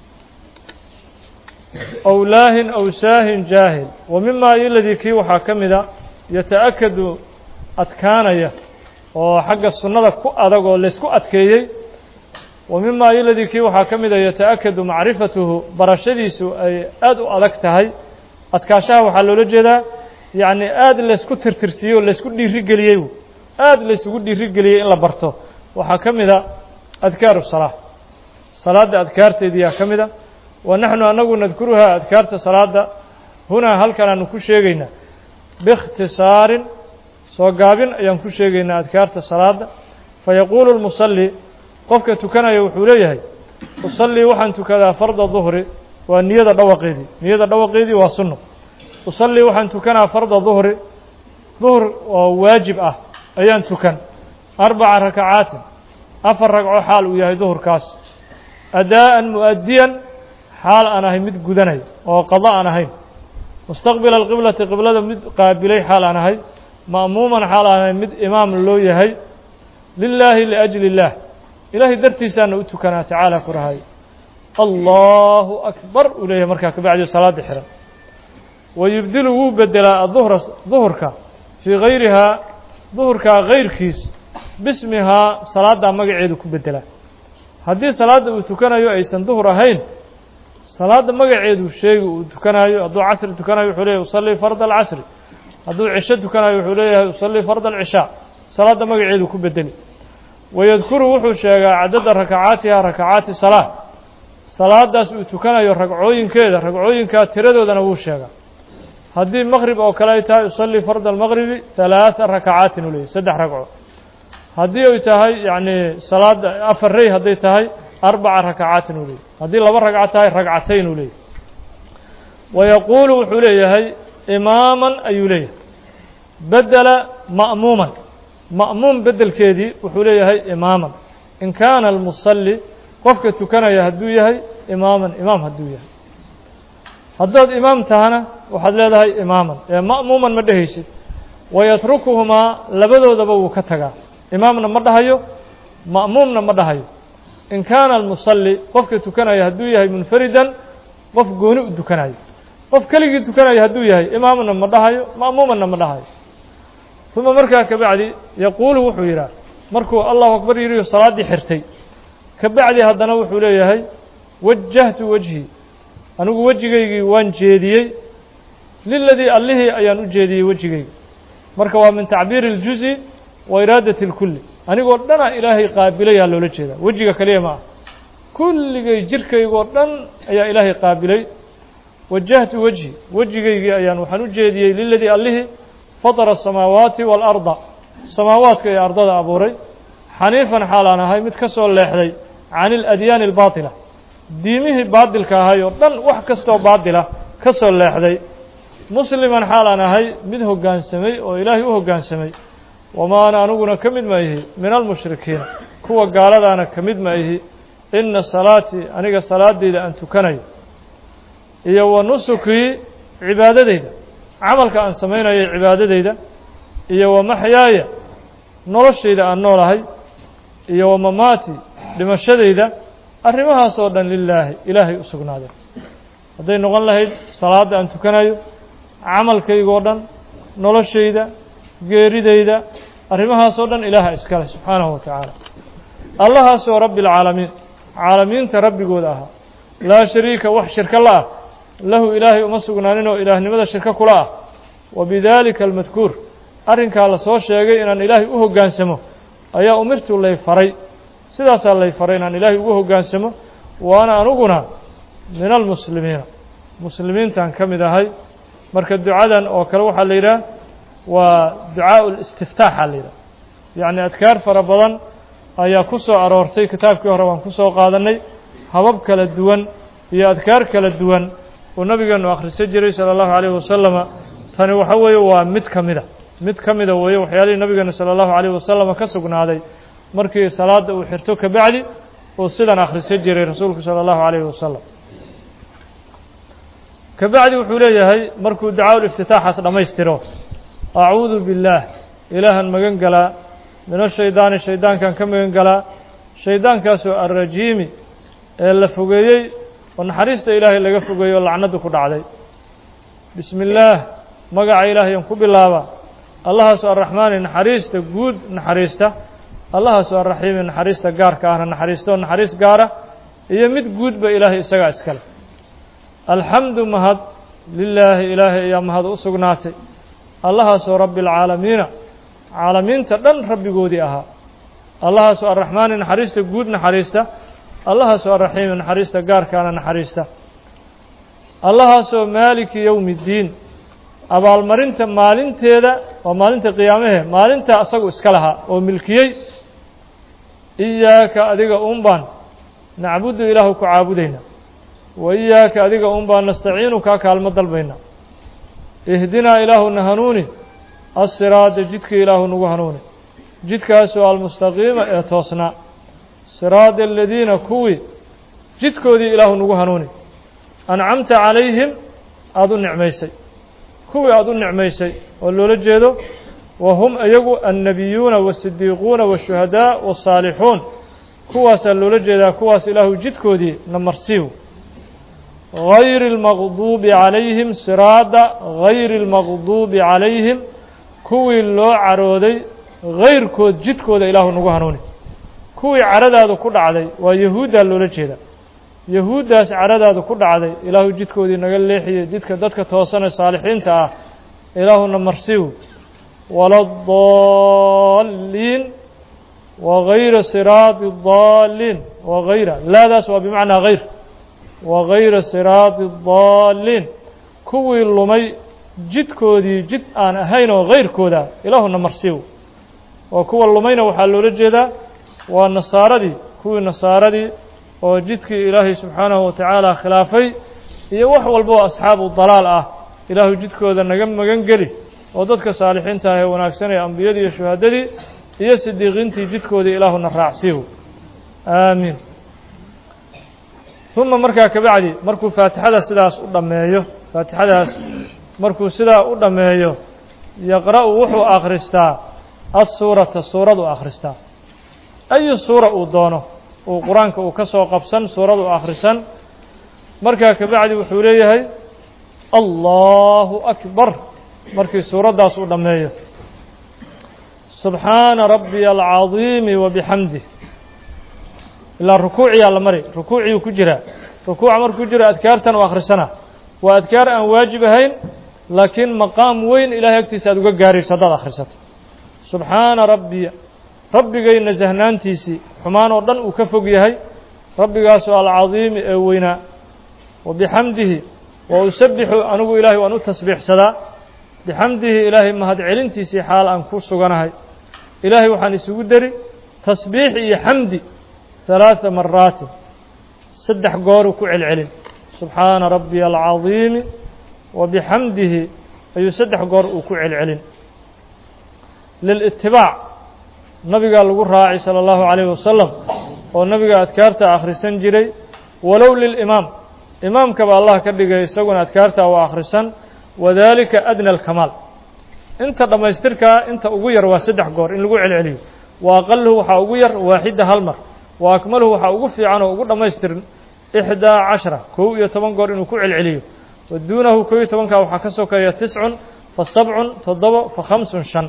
ow laahin ow saahin jaahil wa mimaa iladii kii waxaa ka mida yata'akadu adkaanaya oo xagga sunnada ku adag oo laysku adkeeyey wa mimaa iladii kii waxaa ka mida yata'akadu macrifatuhu barashadiisu ay aada u adag tahay adkaashaha waxaa loola jeedaa yacni aada laysku tirtirsiiyey oo laysku dhiirigeliyey aada laysugu dhiirigeliyey in la barto waxaa ka mida adkaaru salaa salaadda adkaarteediyaa ka mida wa naxnu anagu nadkuruhaa adkaarta salaadda hunaa halkan aanu ku sheegaynaa biikhtisaarin soo gaabin ayaan ku sheegaynaa adkaarta salaadda fayaquulu lmusalli qofka tukanaya wuxuu leeyahay usallii waxaan tukadaa farda duhri waa niyada dhawaqeedii niyada dhawaqeedii waa sunno usallii waxaan tukanaa farda duhri duhr oo waajib ah ayaan tukan arbaca rakacaatin afar ragco xaal uu yahay duhurkaas adaa'an mu'adiyan xaal aan ahay mid gudanay oo qado aan ahayn mustaqbila alqiblati qiblada mid qaabilay xaal aan ahay ma'muuman xaal aan ahay mid imaam loo yahay lilaahi liajli illaah ilaahay dartiisaana u tukanaa tacaala ku rahay allahu akbar uu leeyahay markaa kabacdi salaada xiran wa yubdilu wuu bedelaa aduhra duhurka fii gayrihaa duhurkaa gayrkiis bismihaa salaaddaa magaceedu ku bedelaa haddii salaadda uu tukanayo aysan duhur ahayn salaadda magaceedu sheegi uu tukanayo hadduu casri tukanayo wuxuu leeyahy usallii farda alcasri hadduu cisho tukanayo wuxuu leeyahay usallii farda alcishaa salaadda magaceedu ku bedeli wayadkuru wuxuu sheegaa cadada rakacaatiha rakacaati salaa salaadaas uu tukanayo ragcooyinkeeda ragcooyinkaa tiradoodana wuu sheegaa haddii maqrib oo kale ay tahay usallii farda almaqribi halaaa rakacaatin uu leeyahy saddex ragco haddii ay tahay yacni salaadda afar rey hadday tahay arbaca rakacaatin uu leeyahy haddii laba ragco tahay ragcatayn uu leeyahy wayaquulu wuxuu leeyahay imaaman ayuu leeyahay bedela ma'muuman ma'muum bedelkeedii wuxuu leeyahay imaaman in kaana almusalli qofka tukanaya hadduu yahay imaaman imaam hadduu yahay haddaad imaam tahana waxaad leedahay imaaman ee ma'muuman ma dhehaysid wayatrukuhumaa labadoodaba wuu ka tagaa imaamna ma dhahayo ma'muumna ma dhahayo in kaana almusalli qofka tukanaya hadduu yahay munfaridan qof gooni u tukanayo qof keligii tukanaya hadduu yahay imaamna ma dhahayo ma'muumanna ma dhahayo uma markaa kabacdi yaquulu wuxuu yidhaah markuu allahu akbar yidhiyo salaaddii xirtay kabacdi haddana wuxuu leeyahay wajahtu wejhii anigu wejigaygii waan jeediyey liladii allihii ayaan u jeediyey wejigayga marka waa min tacbiiri اljuzi wa iraadati اlkulli anigoo dhana ilaahay qaabilayaa loola jeedaa wejiga kaliya ma ah kulligay jirkaygoo dhan ayaa ilaahay qaabilay wajahtu wejhi wejigaygii ayaan waxaan u jeediyey liladii allihii fatara asamaawaati waalarda samaawaadka iyo ardada abuuray xaniifan xaalaan ahay mid ka soo leexday can iladyaani albaatila diimihii baadilka ahay oo dhan wax kastoo baadila ka soo leexday musliman xaal aan ahay mid hoggaansamay oo ilaahay u hoggaansamay wamaa ana aniguna ka mid ma ihi min almushrikiina kuwa gaaladaana ka mid ma ihi inna salaatii aniga salaadeyda aan tukanayo iyo wa nusukii cibaadadeyda camalka aan samaynayo cibaadadeyda iyo wa maxyaaya noloshayda aan noolahay iyo wa mamaati dhimashadayda arrimahaas oo dhan lilaahi ilaahay u sugnaaday hadday noqon lahayd salaadda aan tukanayo camalkaygoo dhan noloshayda geeridayda arrimahaasoo dhan ilaaha iskale subxaanahu wa tacaala allahaasoo rabbi alcaalamiin caalamiinta rabbigooda ahaa laa shariika wax shirko la ah lahu ilaahay uma sugnaanin oo ilaahnimada shirko kula ah wa bidaalika almadkuur arrinkaa la soo sheegay inaan ilaahay u hoggaansamo ayaa umirtu lay faray sidaasaa lay faray inaan ilaahay ugu hoggaansamo waana aniguna min almuslimiina muslimiintaan ka mid ahay marka ducadan oo kale waxaa la yidhaah waa ducaau listiftaaxa la yidhaha yacni adkaar fara badan ayaa ku soo aroortay kitaabkii hore waan ku soo qaadannay habab kala duwan iyo adkaar kala duwan uu nabigeenu akhrisan jiray sala allahu calayhi wasalama tani waxa weeye waa mid ka mida mid ka mida weeye waxyaalihii nabigeenu sala allahu calayhi wasalama ka sugnaaday markii salaadda uu xirto kabacdi uu sidan akhrisan jiray rasuulku sala allahu calayhi wasalam kabacdi wuxuu leeyahay markuu ducaa iftitaaxaas dhammaystiro acuudu billaah ilaahan magan galaa min ashaydaani shaydaankan ka magan galaa shaydaankaasoo alrajiimi ee la fogeeyey oo naxariista ilaahay laga fogeeyey oo lacnaddu ku dhacday bismi illaah magaca ilaahayaan ku bilaaba allahaasoo arraxmaani naxariista guud naxariista allahaasoo arraxiimi naxariista gaarka ahna naxariistaoo naxariis gaara iyo mid guudba ilaahay isagaa iskale alxamdu mahad lilaahi ilaahay ayaa mahad u sugnaatay allahaasoo rabbi alcaalamiina caalamiinta dhan rabbigoodii ahaa allahaasoo arraxmaani naxariista guud naxariista allahaasoo arraxiimi naxariista gaarkaana naxariista allahaasoo maaliki yowmi iddiin abaalmarinta maalinteeda waa maalinta qiyaamahe maalintaa asagu iska lahaa oo milkiyey iyaaka adiga uun baan nacbudu ilaahu ku caabudayna wa iyaaka adiga uun baan nastaciinu kaa kaalmo dalbayna ihdinaa ilaahuna hanuuni assiraada jidka ilaahu nagu hanuuni jidkaasoo almustaqiima ee toosnaa siraada aladiina kuwii jidkoodii ilaahu nagu hanuuni ancamta calayhim aada u nicmaysay kuwii aada u nicmaysay oo loola jeedo wa hum iyagu annabiyuuna waasidiiquuna waashuhadaa waasaalixuun kuwaasaa loola jeedaa kuwaas ilaahu jidkoodii namarsiiw gayri اlmaqduubi calayhim siraada gayri اlmaqduubi calayhim kuwii loo carooday gayrkood jidkooda ilaahu nagu hanuuni kuwii caradaadu ku dhacday waa yahuuddaa loola jeeda yahuuddaas caradaadu ku dhacday ilaahu jidkoodii naga leexiyey jidka dadka toosanee saalixiinta ah ilaahuna marsiw waladaliin wagayra siraadi daaliin wagayra laadaas waa bimacnaa gayr wagayra siraadi daaliin kuwii lumay jidkoodii jid aan ahayn oo gayrkooda ilaahuna marsiw oo kuwa lumayna waxaa loola jeedaa waa nasaaradii kuwii nasaaradii oo jidkii ilaahay subxaanahu watacaala khilaafay iyo wax walba oo asxaabu dalaal ah ilaahu jidkooda naga magan geli oo dadka saalixiinta ah ee wanaagsanee ambiyadii iyo shuhadadii iyo sidiiqiintii jidkoodii ilaahuna raacsiiw aamiin uma markaa kabacdi markuu faatixada sidaas u dhammeeyo faatixadaas markuu sidaa u dhammeeyo yaqra'u wuxuu akhristaa assuurata suuradu akhristaa ayu suura uu doono uu qur-aanka uu ka soo qabsan suuradu akhrisan markaa kabacdi wuxuu leeyahay allahu akbar markii suuraddaas uu dhammeeyo subxaana rabbiya alcadiimi wa bixamdih ilaa rukuuciyaa la mari rukuuciyuu ku jiraa rukuuca markuu jiro adkaartan u akhrisana waa adkaar aan waajib ahayn laakiin maqaam weyn ilahay agtiisa aad uga gaarayso haddaad akhrisato subxaana rabbiya rabbigay nasahnaantiisii xumaan oo dhan uu ka fog yahay rabbigaasoo alcadiimi ee weynaa wa bixamdihi wa usabixu anigu ilaahay waan u tasbiixsadaa bixamdihi ilaahay mahad celintiisii xaal aan ku suganahay ilaahay waxaan isugu deri tasbiix iyo xamdi ثalaaثa maraatin saddex gooruu ku celcelin subxaana rabbiya alcadiimi wa bixamdihi ayuu saddex goor uu ku celcelin lilitibaac nabigaa lagu raacay salى اllahu عalayه wasalam oo nabiga adkaarta akhrisan jiray walow lilimaam imaamkaba allah ka dhigay isaguna adkaarta waa akhrisan wadalika adna alkamaal inta dhammaystirkaa inta ugu yar waa saddex goor in lagu celceliyo wa aqaluhu waxaa ugu yar waaxida hal mar wa akmaluhu waxaa ugu fiican oo ugu dhammaystirin ixdaa cashara kow iyo toban goor inuu ku celceliyo wa duunahu kow iyo tobankaa waxaa ka sokeeya tiscun fa sabcun toddoba fa khamsun shan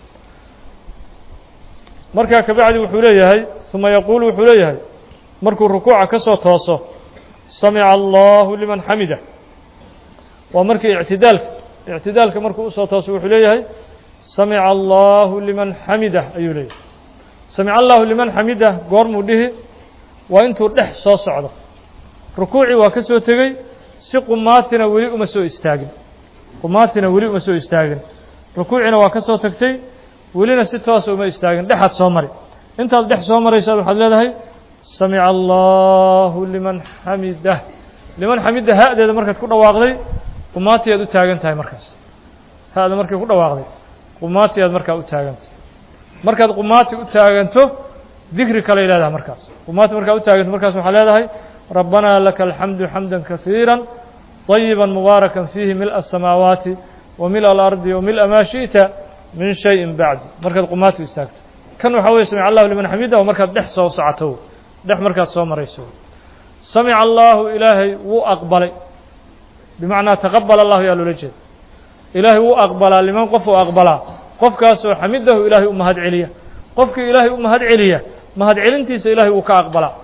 markaa kabacdi wuxuu leeyahay uma yaquulu wuxuu leeyahay markuu rukuuca ka soo tooso samica allahu liman xamida waa markii ictidaalka ictidaalka markuu usoo tooso wuxuu leeyahay samica allahu liman xamidah ayuu leeyahay samica allahu liman xamidah goormuu dhihi waa intuu dhex soo socdo rukuucii waa ka soo tegey si qumaatina weli uma soo istaagin qumaatina weli uma soo istaagin rukuuciina waa ka soo tagtay welina si toosa uma istaagin dhexaad soo mari intaad dhex soo maraysaad waxaad leedahay samica allahu liman xamidah liman xamida ha-deeda markaad ku dhawaaqday qumaati aad u taagan tahay markaas ha-da markay ku dhawaaqday qumaati aad markaa u taagantahay markaad qumaati u taaganto dikri kaley leedahay markaas qumaati markaad u taaganto markaas waxaa leedahay rabbanaa laka alxamdu xamda kahiira طayiba mubaaraka fiihi mil'a asamaawaati wa mil'a alardi wa mil'a maa shiئta min shayin bacdi markaad qumaati u istaagto kan waxaa weye samic allahu liman xamida oo markaad dhex soo socoto dhex markaad soo marayso samica allahu ilaahay wuu aqbalay bimacnaa taqabal allahu yaa loola jeeda ilaahay wuu aqbalaa liman qof uu aqbalaa qofkaasoo xamidahu ilaahay u mahad celiya qofkii ilaahay u mahad celiya mahad celintiisa ilaahay wuu ka aqbalaa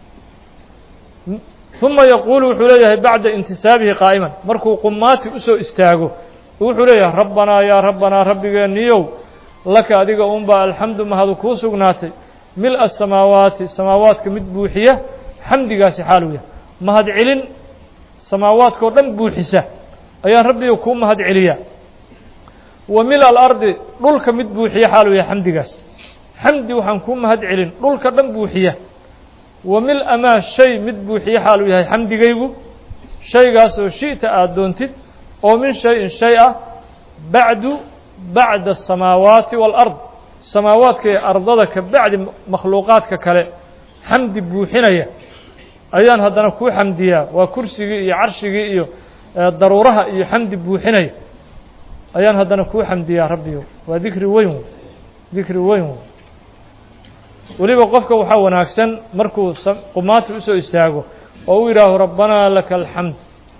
uma yaquulu wuxuu leeyahay bacda intisaabihi qaa'iman markuu qumaati usoo istaago wuxuu leeyahay rabbanaa yaa rabbanaa rabbigeeniyow laka adiga unbaa alxamdu mahadu kuu sugnaatay mil asamaawaati samaawaadka mid buuxiya xamdigaasi xaaluu yahay mahad celin samaawaadkao dhan buuxisa ayaan rabbiga kuu mahad celiyaa wa mil alardi dhulka mid buuxiya xaaluu yahay xamdigaas xamdi waxaan kuu mahad celin dhulka dhan buuxiya wa mil amaa shay mid buuxiya xaaluu yahay xamdigaygu shaygaasoo shi'ta aada doontid oo min shay-in shay ah bacdu bacda asamaawaati waalard samaawaadka iyo ardada ka bacdi makhluuqaadka kale xamdi buuxinaya ayaan haddana kuu xamdiyaa waa kursigii iyo carshigii iyo daruuraha iyo xamdi buuxinaya ayaan haddana kuu xamdiyaa rabbiyo waa dikri weyn dikri weyn weliba qofka waxaa wanaagsan markuu qumaati usoo istaago oo u yidhaaho rabbanaa laka alxamd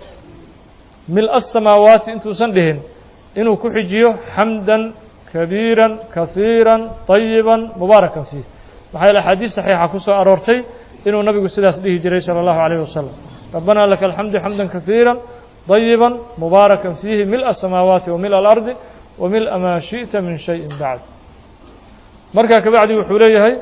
mil-a asamaawaati intuusan dhihin inuu ku xijiyo xamdan kabiira kahiira طayiba mubaarakan fiih maxaa yaele axaadiis saxiixa ku soo aroortay inuu nabigu sidaas dhihi jiray salى اllahu عalيه wasalam rabbanaa laka alxamdu xamda kahiira طayiba mubaarakan fiihi mil'a asamaawaati wa mil'a alardi wa mil'a maa shiئta min shayin bacd markaa kabacdi wuxuu leeyahay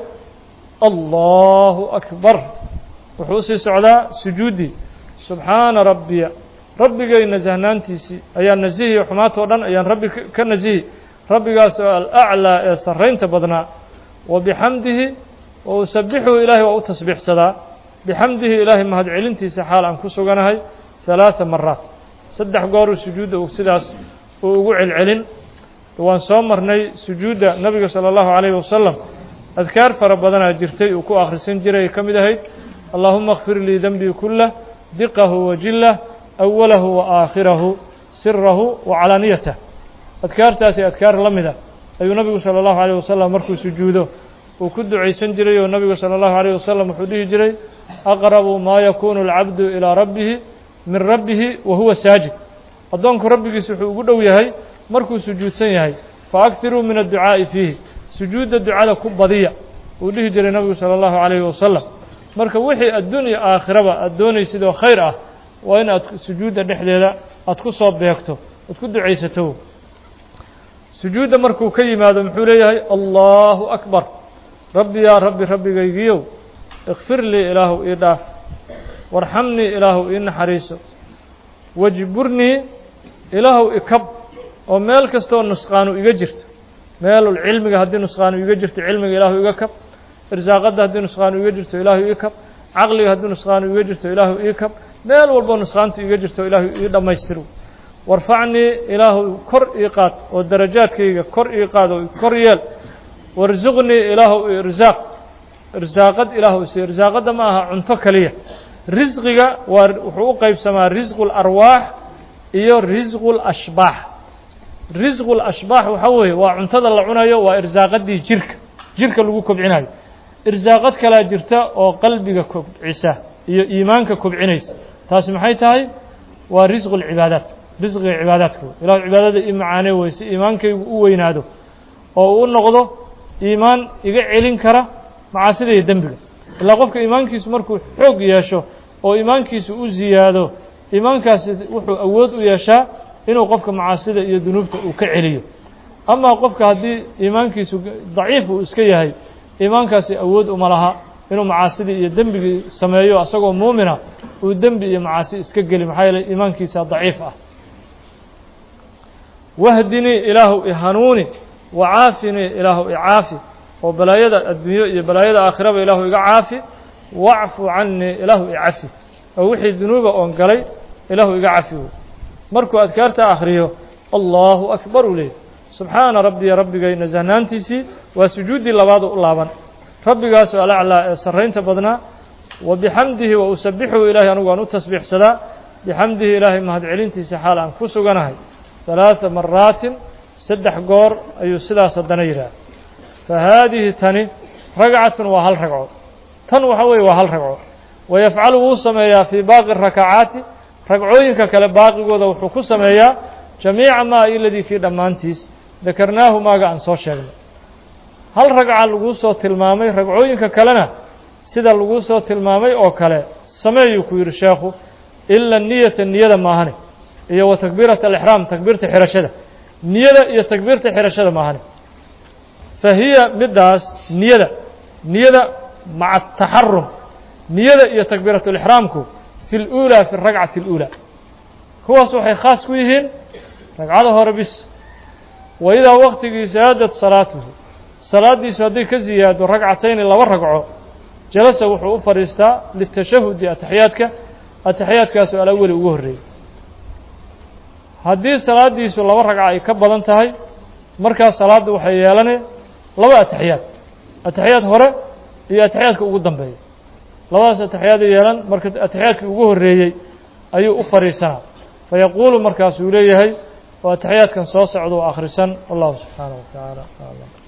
allahu akbar wuxuu usii socdaa sujuuddii subxaana rabbiya rabbigay nasahnaantiisii ayaan nasihiyo xumaatoo dhan ayaan rabbi ka nasihi rabbigaas oo alaclaa ee sarraynta badnaa wa bixamdihi wa usabixuhu ilaahay waa u tasbiixsadaa bixamdihi ilaahay mahad celintiisa xaal aan ku suganahay halaatha maraat saddex gooruu sujuudda sidaas uu ugu celcelin waan soo marnay sujuudda nabiga salى اllahu عalayh wasalam adkaar fara badanaa jirtay uu ku akhrisan jiray ka mid ahayd allahuma اkfir lii denbii kulah diqahu wa jilah awalahu wa aakhirahu sirahu wa calaaniyatah adkaartaasi adkaar la mida ayuu nabigu salى اllahu عalيه wasalam markuu sujuudo uu ku ducaysan jiray oo nabigu salى اllahu عalيه wasalam wuxuu dhihi jiray aqrabu maa yakunu اlcabdu ilىa rabbihi min rabbihi wa huwa saajid addoonku rabbigiis wuxuu ugu dhow yahay markuu sujuudsan yahay faaktiruu min adducaa'i fiihi sujuudda ducada ku badiya uu dhihi jiray nabigu salى اllahu عalayhi wasalam marka wixii adduun iyo aakhiraba aad doonaysid oo khayr ah waa in aad sujuudda dhexdeeda aad ku soo beegto aad ku ducaysato sujuudda markuu ka yimaado muxuu leeyahay allahu akbar rabbi yaa rabbi rabbigaygiyow ikfir lii ilaahu ii dhaaf warxamnii ilaahu ii naxariiso wajburnii ilaahu ikab oo meel kastoo nusqaanu iga jirto meelul cilmiga haddii nusqaanu iga jirto cilmiga ilaahu iga kab irsaaqadda haddii nusqaanu iga jirto ilaahu ii kab caqliga haddii nusqaanu iga jirto ilaahu ii kab meel walbo nusqaantu iga jirto ilaahu ii dhammaystiro warfacnii ilaahu kor ii qaad oo darajaadkayga kor ii qaad oo kor yeel warsuqnii ilaahu irsaaq irsaaqad ilaahu isi irsaaqadda ma aha cunto keliya risqiga waa wuxuu u qeybsamaa risqu larwaax iyo risqu lashbaax risqu lashbaax waxaa weeye waa cuntada la cunayo waa irsaaqadii jirka jirka lagu kobcinayo irsaaqad kalaa jirta oo qalbiga kobcisa iyo iimaanka kobcinaysa taasi maxay tahay waa risqu lcibaadaat risqiga cibaadaadka wey ilahu cibaadada ii macaanee wey si iimaankaygu u weynaado oo uu u noqdo iimaan iga celin kara macaasida iyo dembiga ilaa qofka iimaankiisu markuu xoog yeesho oo iimaankiisu u ziyaado iimaankaasi wuxuu awood u yeeshaa inuu qofka macaasida iyo dunuubta uu ka celiyo amaa qofka haddii iimaankiisu daciif uu iska yahay iimaankaasi awood uma laha inuu macaasidii iyo dembigii sameeyo asagoo muumina uu dembi iyo macaasi iska geli maxaa yeeley iimaankiisa daciif ah wahdinii ilaahu ihanuuni wacaafinii ilaahu icaafi oo balaayada adduunyo iyo balaayada aakhiraba ilaahu iga caafi wacfu canii ilaahu icafi oo wixii dunuuba oon galay ilaahu iga cafi wey markuu adkaarta akhriyo allahu akbar uu leeyay subxaana rabbiya rabbigay nasahnaantiisii waa sujuuddii labaadu u laaban rabbigaasoo alaclaa ee sarraynta badnaa wa bixamdihi wa usabixuhu ilaahay anigu aan u tasbiixsadaa bixamdihi ilaahay mahadcelintiisa xaal aan ku suganahay ثaلaaثa maraatin saddex goor ayuu sidaas haddana yidhaah fa haadihi tani ragcatun waa hal ragco tan waxa weeye waa hal ragco wayafcalu wuu sameeyaa fii baaqi rakacaati ragcooyinka kale baaqigooda wuxuu ku sameeyaa jamiica maa iladii kii dhammaantiis dakarnaahu maaga aan soo sheegnay hal ragca laguu soo tilmaamay ragcooyinka kalena sida laguu soo tilmaamay oo kale sameeyuu ku yidhi sheekhu ila niyata niyada maahane iyo wa takbiirat alixraam takbiirta xirashada niyada iyo takbiirta xirashada maahane fa hiya middaas niyada niyada maca ataxarum niyada iyo takbiirat lixraamku fi اlأulى fi اragcati اlأulى kuwaas waxay khaas ku yihiin ragcada hore bis wa idaa waqtigii saadat salaatuhu salaaddiisu hadday ka ziyaado ragcatayni laba ragco jalasa wuxuu u fadhiistaa litashahudi ataxiyaadka ataxiyaadkaasoo alaweli ugu horreeyey haddii salaaddiisu laba ragca ay ka badan tahay markaas salaadda waxay yeelanay laba ataxiyaad ataxiyaad hore iyo ataxiyaadka ugu dambeeya labadaas ataxiyaada yeelan marka ataxiyaadkii ugu horreeyey ayuu u fadhiisanaa fayaquulu markaasuu leeyahay oo ataxiyaadkan soo socda u akhrisan wallahu subxaanaه wa tacaala aclam